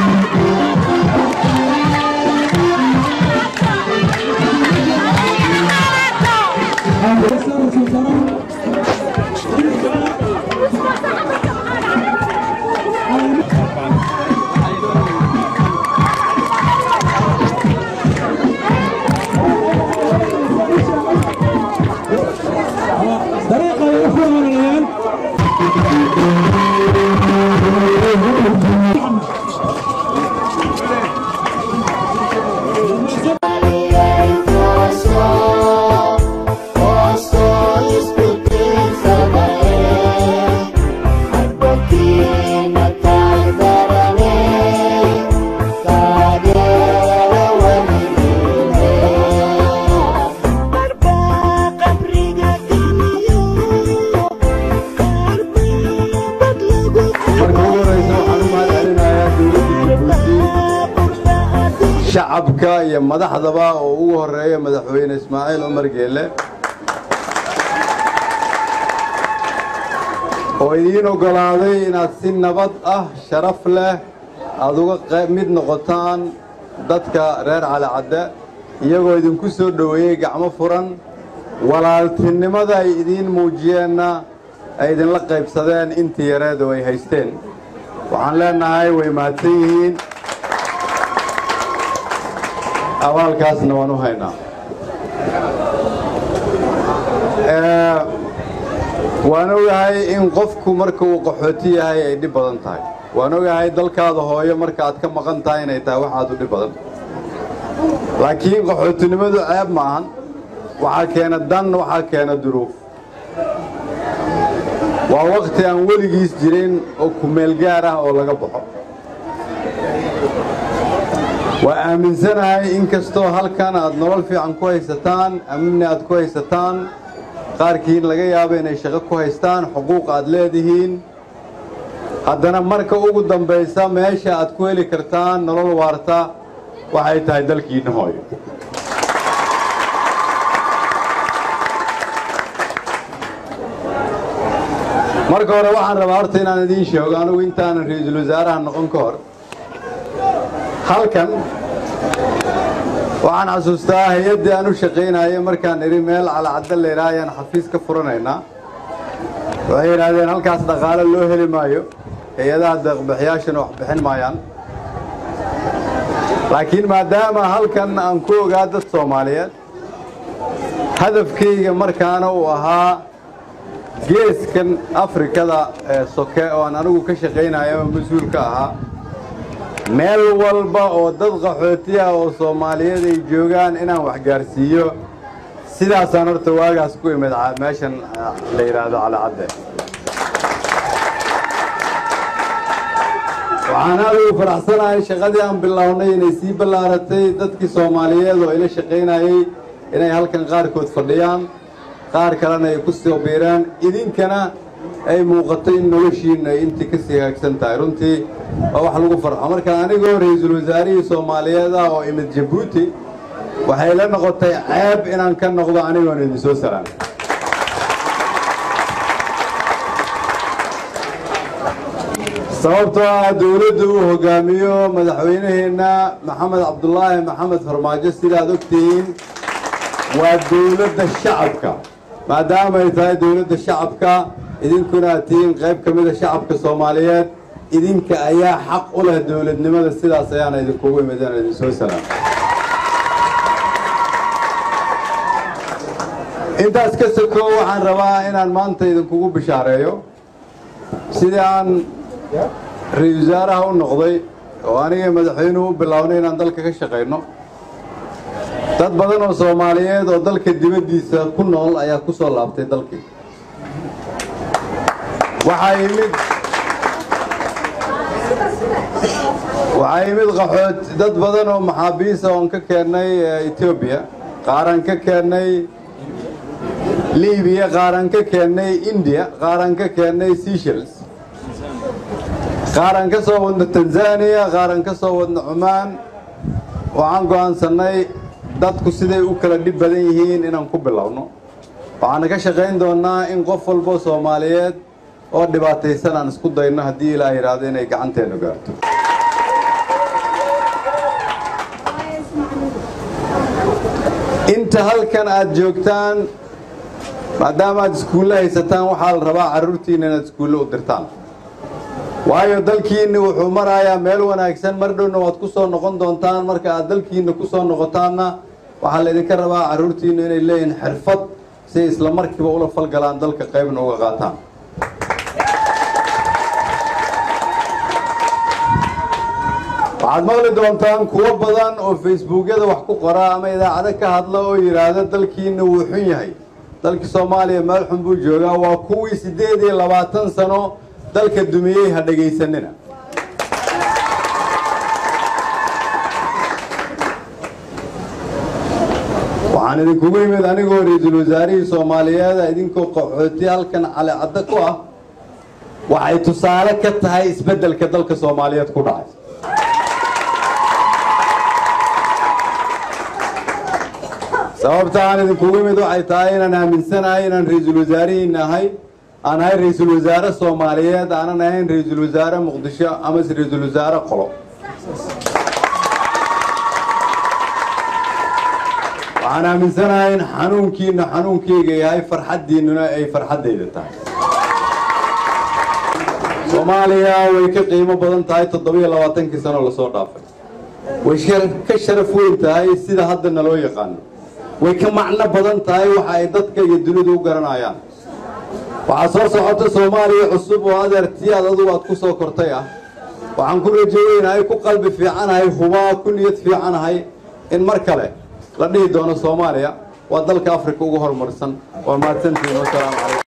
dariiqa ay wax wadaanayaan marka ugu horeysa waxaan u mahadcelinayaa dowladda jabuuti shacabka iyo madaxdaba oo ugu horeeya madaxweyne ismaaciil cumar geele oo idiin oggolaaday inaad si nabad ah sharaf leh aad uga qayb mid noqotaan dadka reer calicadde iyagoo idinku soo dhoweeyey gacmo furan walaaltinimada ay idiin muujiyeenna ay idinla qaybsadeen intii yareed oo ay haysteen waxaan leenahay way mahadsan yihiin abaalkaasna waan u haynaa Ee, waan ogahay in qofku marka uu qaxooti yahay ay dhib badan tahay waan ogahay dalkaada hooyo marka aad ka maqan tahay inay tahay wax aad u dhib badan laakiin qaxootinimadu ceeb ma ahan waxaa keena dan waxaa keena duruuf waa wakti aan weligiis jirin oo kumeel gaar ah oo laga baxo waa aaminsanahay in kastoo halkan aad nolol fiican ku haysataan amni aad ku haysataan qaarkiin laga yaabo inay shaqo ku haystaan xuquuq aad leedihiin haddana marka ugu dambaysa meesha aad ku heli kartaan nolol waarta waxay tahay dalkiinna hooyo marka hore waxaan rabaa horta inaan idiin sheego anigu intaanan ra-iisul wasaaraha noqon ka hor halkan waxaan xasuustaa hay-addii aan u shaqaynayay markaan idhi meel calacadda laydhaha ayaan xafiis ka furanaynaa waxay yidhaahdeen halkaas dhaqaale loo heli maayo hay-adaha deeqbixiyaashana wax bixin maayaan laakiin maadaama halkan aan ku ogaa dad soomaaliyeed hadafkayga markaana uu ahaa geeskan afrikada ee soke oo aan anigu ka shaqaynayo oo mas-uul ka ahaa meel walba oo dad qaxooti ah oo soomaaliyeed ay joogaan inaan wax gaarsiiyo sidaasaan horta waagaas ku imid ca- meeshan ah, la yidhaahdo calacadde waxaan aad ugu faraxsanahay shaqadii aan bilownay inay sii ballaaratay dadkii soomaaliyeed oo ila shaqaynayey inay halkan qaarkood fadhiyaan qaar kalena ay ku soo biiraan idinkana ay muuqato in noloshiinna ay intii ka sii hagaagsan tahay runtii waa wax lagu farxo marka anigoo ra-iisul wasaarihii soomaaliyeed ah oo imid jabuuti waxay la noqotay ceeb inaan ka noqdo anigoon idin soo salaamay sababtoo ah dowladda uu hogaamiyo madaxweynaheenna maxamed cabdulaahi maxamed farmaajo sidaad ogtihiin waa dowladda shacabka maadaama ay tahay dowladda shacabka idinkuna aad tihiin qayb ka mida shacabka soomaaliyeed idinka ayaa xaq u leh dowladnimada sidaas ayaana idinkugu imid inaan idin soo salaam intaas ka sokow waxaan rabaa inaan maanta idinkugu bishaareeyo sidii aan ra-iisul wasaaraha u noqday oo aniga madaxweynuhu u bilownay inaan dalka ka shaqayno dad badan oo soomaaliyeed oo dalka dibaddiisa ku nool ayaa ku soo laabtay dalkii waxaa yimid waxaa yimid qaxood dad badan oo maxaabiisa oon ka keennay eh, etoobiya qaaraan ka keennay libiya qaaraan ka keennay india qaaraan ka keennay seychelles qaaraan ka soo wadno tanzania qaaraan ka soo wadno cumaan waxaan go'aansannay dadku siday u kala dhib badan yihiin inaan ku bilowno waxaana ka shaqayn doonnaa in qof walbo soomaaliyeed oo dhibaataysan aan isku dayno haddii ilaah yidhaahdo inay gacanteennu gaarto halkan aad joogtaan maadaama aad iskuulle haysataan waxaa la rabaa carruurtiinna inaad iskuulle u dirtaan waayo dalkiinna wuxuu marayaa meel wanaagsan mar dhowna waad ku soo noqon doontaan marka aad dalkiinna ku soo noqotaanna waxaa laydinka rabaa carruurtiinna inay leeyihiin xirfad si ay isla markiiba ula falgalaan dalka qaybna uga qaataan waxaad maqli doontaan kuwo badan oo facebookyada wax ku qora ama idaacado ka hadla oo yidhaahda dalkiina wuu xun yahay dalkii soomaaliya meel xun buu joogaa waa kuwii siddeed iyo labaatan sano dalka dumiyey ha dhegaysanina waxaan idinkugu yimid anigoo ra-iisul wasaarihii soomaaliyeeda idinkoo qaxooti halkan calicaddo ku ah waxay tusaale ka tahay isbeddelka dalka soomaaliyeed ku dhacay sababta aan idinkugu yimid waxay tahay inaan aaminsanahay inaan ra-iisul wasaarihiina ahay aan ahay ra-iisul wasaare soomaaliyeed aanan ahayn ra-iisul wasaare muqdisho amase ra-iisul wasaare qolo waxaan aaminsanahay in xanuunkiina xanuunkeyga yahay farxaddiinnuna ay farxaddayda tahay soomaaliya way ka qiimo badan tahay toddobiyo labaatankii sano lasoo dhaafay way ka sharaf weyn tahay sida hadda naloo yaqaano way ka macno badan tahay waxa ay dadka iyo dunidu u garanayaan waxaa soo socota soomaaliya cusub oo adeertii aad adugu aad ku soo kortay ah waxaan ku rajoweynahay ku qalbi fiicanahay hubaa ku niyad fiicanahay in mar kale la dhihi doono soomaaliya waa dalka afrika ugu horumarsan waa mahadsantihiin wasalaamu calaykum